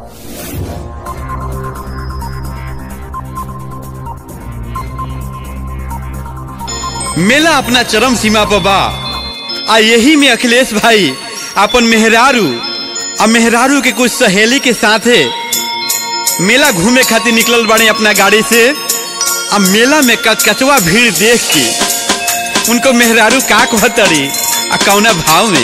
मेला अपना चरम सीमा पर बा आ यही में अखिलेश भाई अपन मेहरारू आ मेहरारू के कुछ सहेली के साथे मेला घूमे खातिर निकलल बाड़े अपना गाड़ी से आ मेला में कचकचवा भीड़ देख के उनको मेहरारू का कहतरी आ कौना भाव में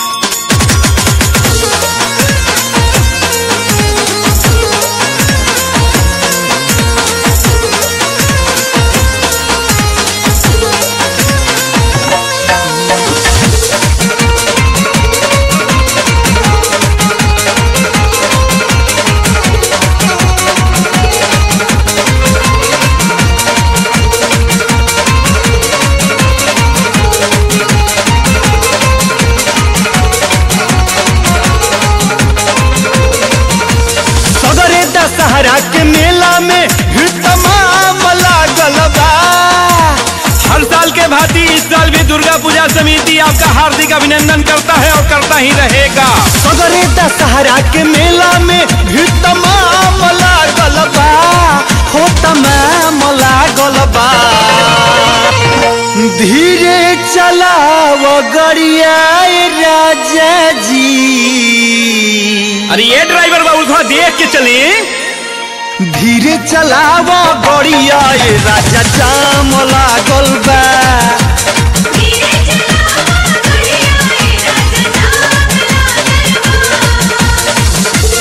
सदरे दशहरा के मेला में भीड़ तमाम लागल बा हर साल के भांति इस साल भी दुर्गा पूजा समिति आपका हार्दिक अभिनंदन करता है और करता ही रहेगा सदरे दशहरा के मेला में भीड़ तमाम लागल बा हो तमाम लागल बा धीरे चलाव गड़िया राजा जी अरे ये ड्राइवर बाबू थोड़ा देख के चले धीरे चलाव गड़िया राजा जाम लागल बा धीरे चलावा गड़िया ए राजा जाम लागल बा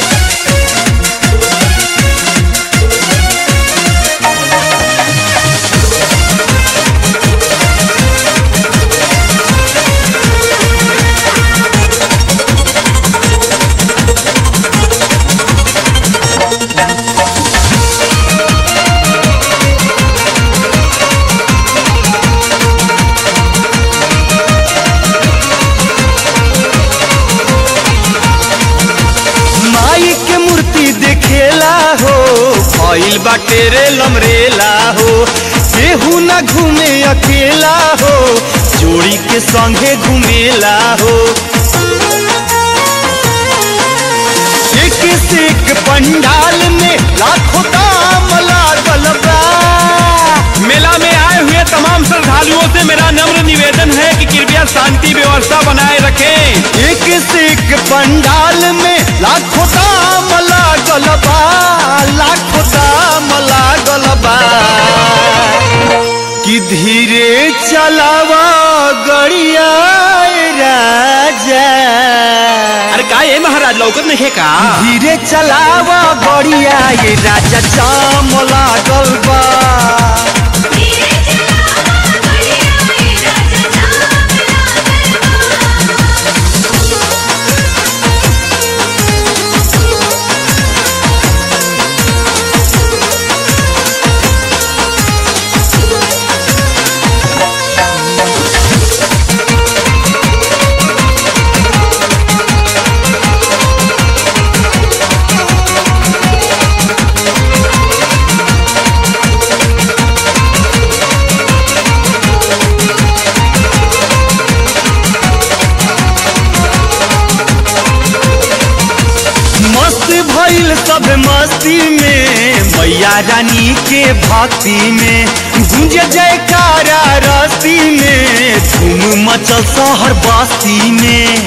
माई के मूर्ति देखेला हो भइल बाटे रे लमरेला हो केहू न घूमे अकेला हो जोड़ी के संगे घूमेला हो एक से एक पंडाल में लाखों दाम लागल बा मेला में आए हुए तमाम श्रद्धालुओं से मेरा नम्र निवेदन है कि कृपया शांति व्यवस्था बनाए रखें एक से एक पंडाल में लाखों दाम लागल बा लाखों दाम लागल बा कि धीरे चलावा गड़िया राजा अरे का ये महाराज लौकत नहीं है का धीरे चलावा गड़िया ये राजा जाम लागल बा धीरे चलावा गड़िया ए राजा जाम लागल बा मस्त भइल सब मस्ती में मैया रानी के भक्ति में गुंज जयकारा रस्ती में धूम मचल शहर बस्ती में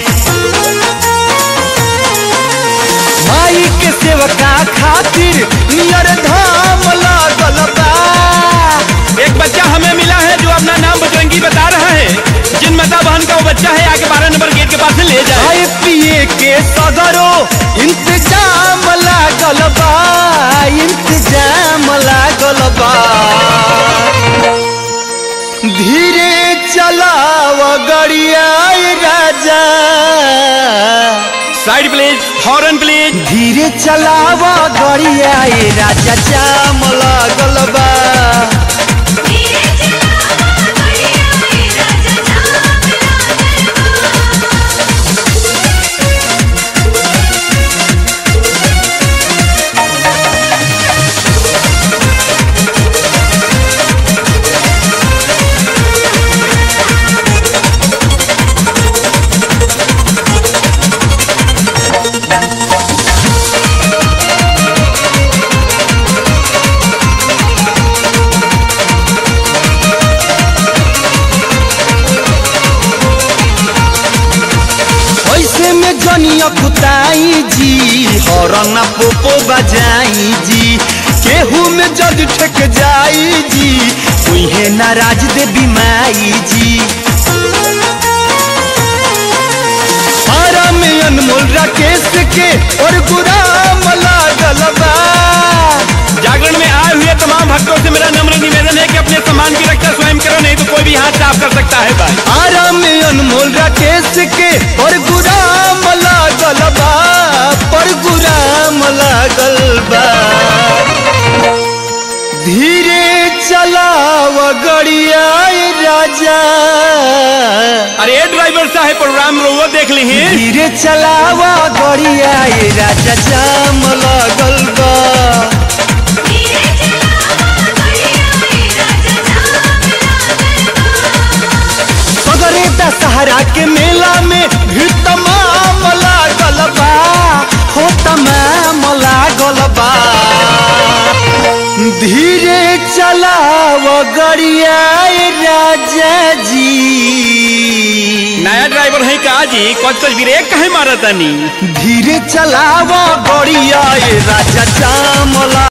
माई के सेवका खातिर नियर धाम लागल बा एक बच्चा हमें मिला है जो अपना नाम बजरंगी बता रहा है जिन माता बहन का वो बच्चा है आगे बारह नंबर गेट के पास से ले जाए खाए पिए के सगरो इंतजाम लागल बा इंतजाम लागल बा धीरे चलाव गड़िया राजा साइड प्लीज हॉर्न प्लीज धीरे चलाव गड़िया राजा जाम लागल बा धीरे चलावा गड़िया ए राजा जाम लागल बा धीरे कुताई जी हरन पोपो बजाई जी केहू में जद ठेक जाई जी उहे नाराज देवी माई जी हरा में अनमोल राकेश के और गुराम लागल बा जागरण में आए हुए तमाम भक्तों से मेरा नम्र निवेदन है कि अपने सम्मान की रक्षा स्वयं करो नहीं तो कोई भी हाथ साफ कर सकता है भाई आराम में अनमोल राकेश के और गुराम लागल बा पर गुराम लागल बा धीरे चलाव गड़िया राजा अरे ड्राइवर साहब प्रोग्राम रोवो देख ली धीरे चलाव गड़िया राजा जाम लागल बा धीरे चलावा गड़िया ए राजा जाम लागल बा सगरे दशहरा के मेला में भी तमाम लागल बा हो तमाम लागल बा धीरे चलाव गड़िया राजा जी नया ड्राइवर है का जी कौन सा ब्रेक कहे मारा तनी धीरे चलाव गड़िया राजा जाम